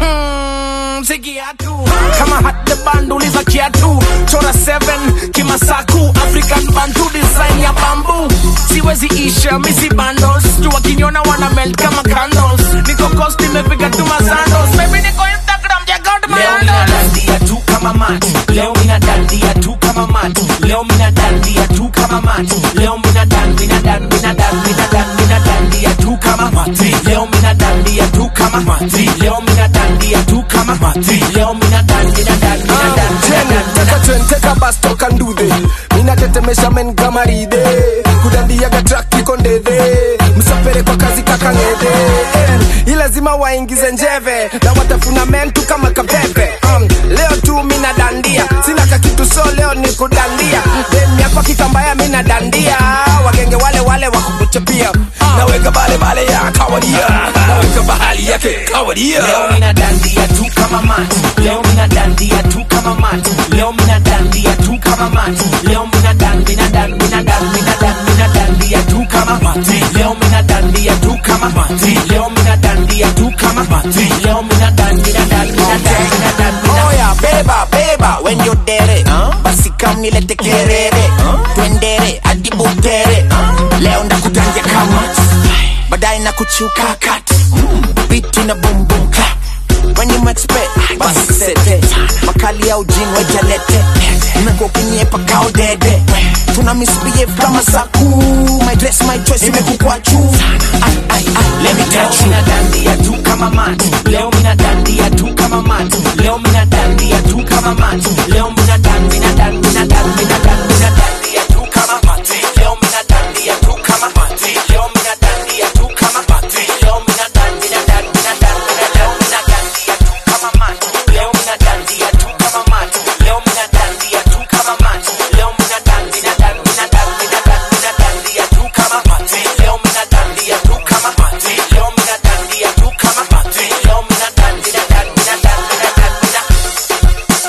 Mm, si kiatu kama hata banduliza kiatu chora 7 kimasaku african bantu design ya bambu siwezi isha misi bandos juu wakiniona wana melt kama candles niko cost nimepiga tu masandos baby niko instagram check out my Leo mina handles dandia tu kama mati leo mina dandia tu kama mati leo mina dandia tu kama mati leo mina dan mina dan mina dan mina dan mina dandia tu kama mati leo mina dandia tu kama mati leo mina dandia tu kama mati leo mina dan mina dan mina dan mina dan teka twen teka bas toka ndude minatetemesha men kama ride kudandiaga trak iko ndede msafere kwa kazi kakangede Eh, ilazima waingize njeve na watafuna mentu kama kabebe um, leo tu mina dandia sina kakitu so leo ni kudandia demi yako kitambaya mina dandia wagenge wale wale wakukuchapia naweka bale bale ya kawadia naweka bahali yake kawadia Leo mina dandia tu kama mati leo mina dandia tu kama mati leo mina dandia tu kama mati leo mina dan mina dan mina dan mina dan mina dandia tu kama mati leo mina dandia tu kama mati leo mina dandia tu kama mati leo mina dan mina dan mina dan mina dan mina oya beba beba when you dere basi kam nilete kerere twendere hadi butere leo ndakutanja kama baadaye na kuchuka kat bitu na bumbum clap when you expect basi sete makali ya ujin wejalete umekuwa ukiniepa kao dede tuna misbehave kama saku my dress my choice imekukwa juu Ai, ai, ai, let me Leo touch you mina dandia tu kama mati leo mina dandia tu kama mati leo mina dandia tu kama mati leo mina dan mina dan mina dan mina dan mina dandia tu kama mati leo mina dandia tu kama mati leo mina dandia tu kama mati leo mina dan mina dan mina dan mina leo mina dandia tu kama mati leo mina dandia tu kama mati leo mina dandia tu kama mati leo mina dan mina dan mina dan mina dan mina dandia tu kama mati leo mina dandia tu kama mati leo mina dandia tu kama mati leo mina dan mina dan mina dan mina dan mina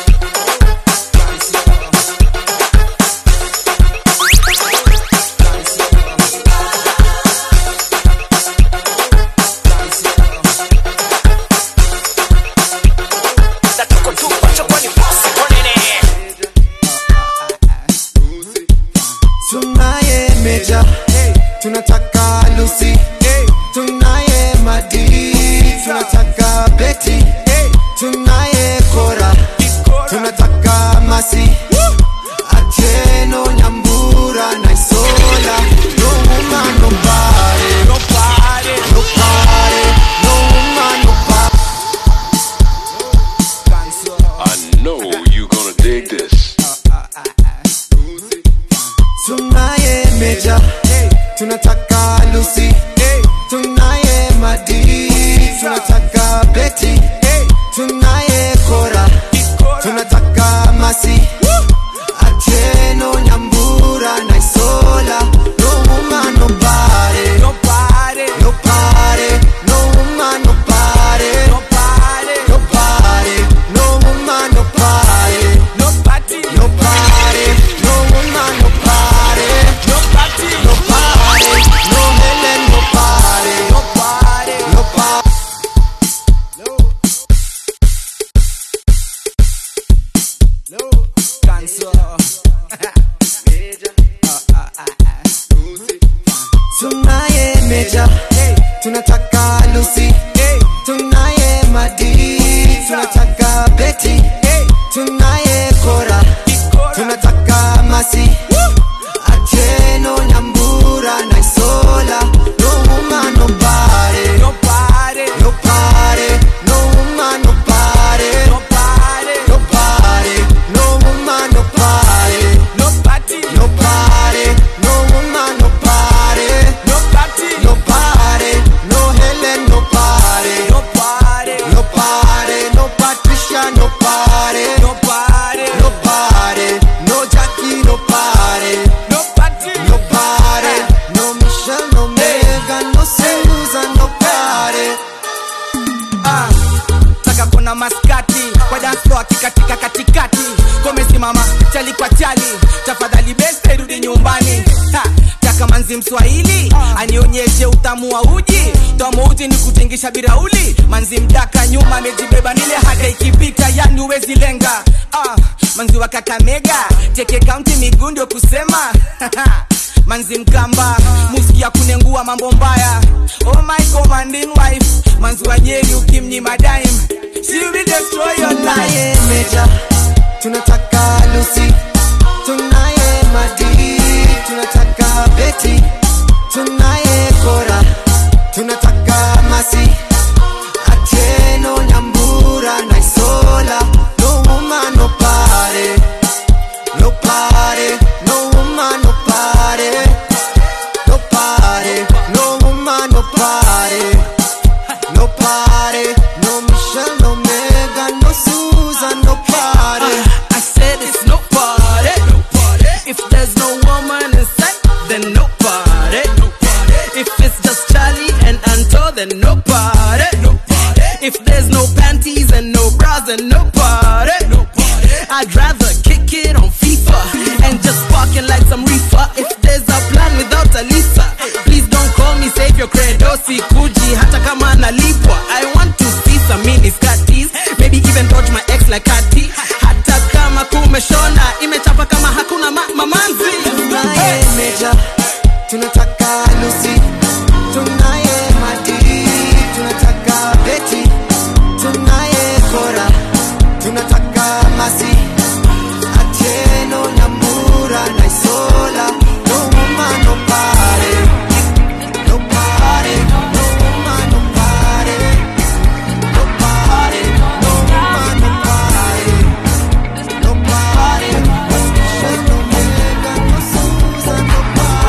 tunaye meja tunataka lusi tunaye madi tunataka beti tunaye kora tunataka masi atieno nyambura na isola no woman no body no body no body no woman no body I know you gonna dig this. tunaye meja tunataka lusi tunaye madi tunataka beti tunaye kora tunataka masi atieno nyambura na isola no woman no body no body no body no woman no body no body no body no woman no body no body no body no woman no body no body no body no women no body no body no body tunaye meja tunataka lusi tunaye madi tunataka beti tunaye kora party, no party, no party, no Jackie, no party, no party, no party, no Michelle, no Megan, no Susan, no party. Ah, taka kuna maskati kwa dance floor kikatika katikati komesimama chali kwa chali tafadhali beste rudi nyumbani ha, taka manzi mswahili anionyeshe utamu wa uji tomo uji ni kutingisha birauli manzi mdaka nyuma amejibeba nile hata ikipita yani uwezi lenga ah, manzi wa kakamega teke kaunti miguu ndio kusema manzi mkamba musiki ya kunengua mambo mbaya oh my commanding wife manzi wa nyeri ukimnyima dime she will destroy your life Meja, tunataka Lucy, tunaye Madi, tunataka Betty, tunaye Kora, tunataka Masi, Atieno, Nyambura na Isola. No woman, no party, no party, no woman, no party, no party, no woman, no party, no party, no Michelle, no Megan, no Susan, no party. I said it's no party. If there's no woman inside, then no party. If it's just Charlie and Anto, then no party. If there's no panties and no bras, then no party. I'd rather kick it on FIFA and just parking like some reefer. If there's a plan without a Lisa, please don't call me save your credo. Sikuji hata kama nalipwa. I want to see some mini skirties, maybe even touch my ex like Kati. Hata kama kumeshona, imechapa kama hakuna ma mamanzi. Tunaye Meja, tunataka Lucy, tunaye Madi, tunataka Betty, tunaye Kora, tunataka Masi, Atieno, Nyambura na Isola. No woman, no party, no party, no woman, no party, no party, no woman, no party, no party, no Michelle, no Megan, no Susan, no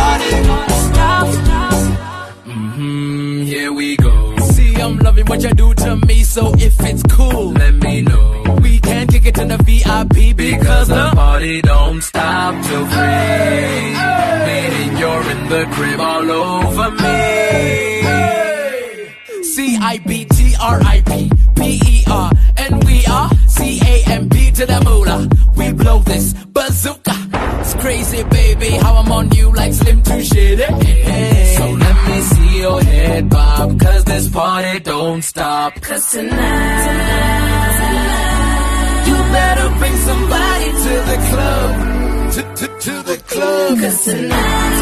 Mm, here we go. See, I'm loving what you do to me, so if it's cool, let me know. We can kick it in the VIP because the party don't stop till three. Meaning you're in the crib all over me. C I B T R I P P E R, and we are C A M P to the moolah. We blow this bazooka. It's crazy, baby, how I'm on you like Slim to shitty. So let me see your head bob, cause this party don't stop. Cause tonight, you better bring somebody to the club. To, to, to the club. Cause tonight,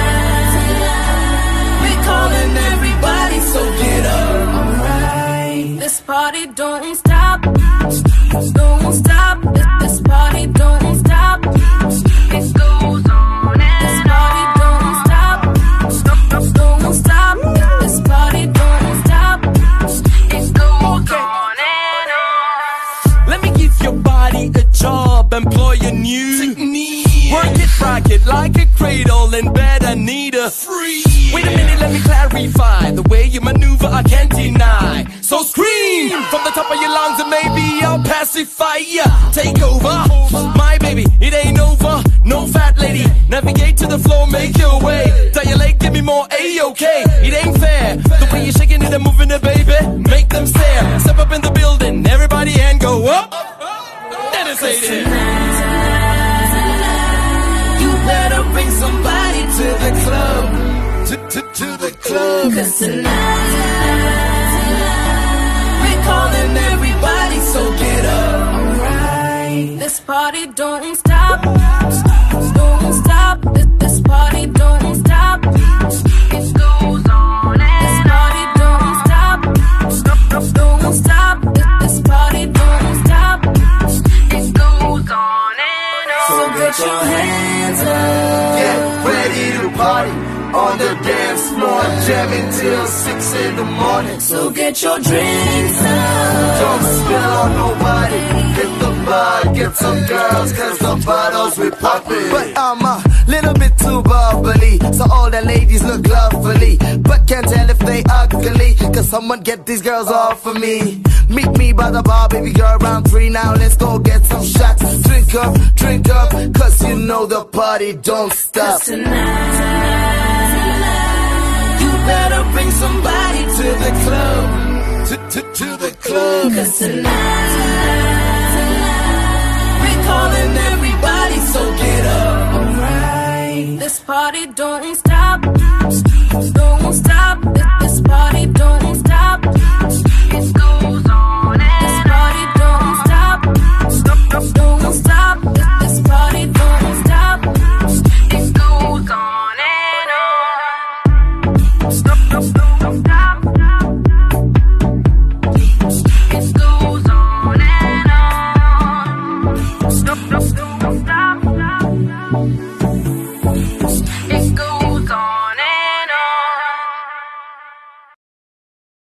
we're calling everybody, so get up. Alright. This party don't stop. Don't stop. This, this party don't stop. It goes on and This party don't stop. Don't stop. This party don't stop. It goes on and on. Let me give your body a job, employ a new technique. Work it, rock it like a cradle in bed. I need a free. Wait a minute, let me clarify. The way you maneuver, I can't deny. So scream from the top of your lungs and maybe I'll pacify ya. Take over, my baby, it ain't over. No fat lady, navigate to the floor, make your way. Tell your leg, give me more A-OK. It ain't fair. The way you're shaking it and moving it, baby, make them stare. Step up in the building, everybody and go up. Let us say it. You better bring somebody to the club. To, to, to the club. Cause tonight, we're calling everybody, so get up. Alright. This party don't stop. Don't stop. This, this party don't stop. It goes on and This party don't stop. Don't stop. This, this party don't stop. It goes on and on. So get your hands up. Get ready to party on the dance floor. Jamming till six in the morning. So get your drinks up. Don't spill on nobody. Hit the bar, get some girls, cause the bottles we poppin'. But I'm a little bit too bubbly, so all the ladies look lovely, but can't tell if they ugly. Cause someone get these girls off of me. Meet me by the bar, baby girl, round three now. Let's go get some shots. Drink up, drink up, cause you know the party don't stop. You better bring somebody to the club. To, to, to the club. Cause tonight, we're calling everybody, so get up. Alright. This party don't stop. Don't stop. This- This party don't stop. It goes on and This party don't stop. Don't stop. This- This party don't stop. It goes on and on. Stop, stop, don't stop. It goes on and on. Stop, stop, don't stop.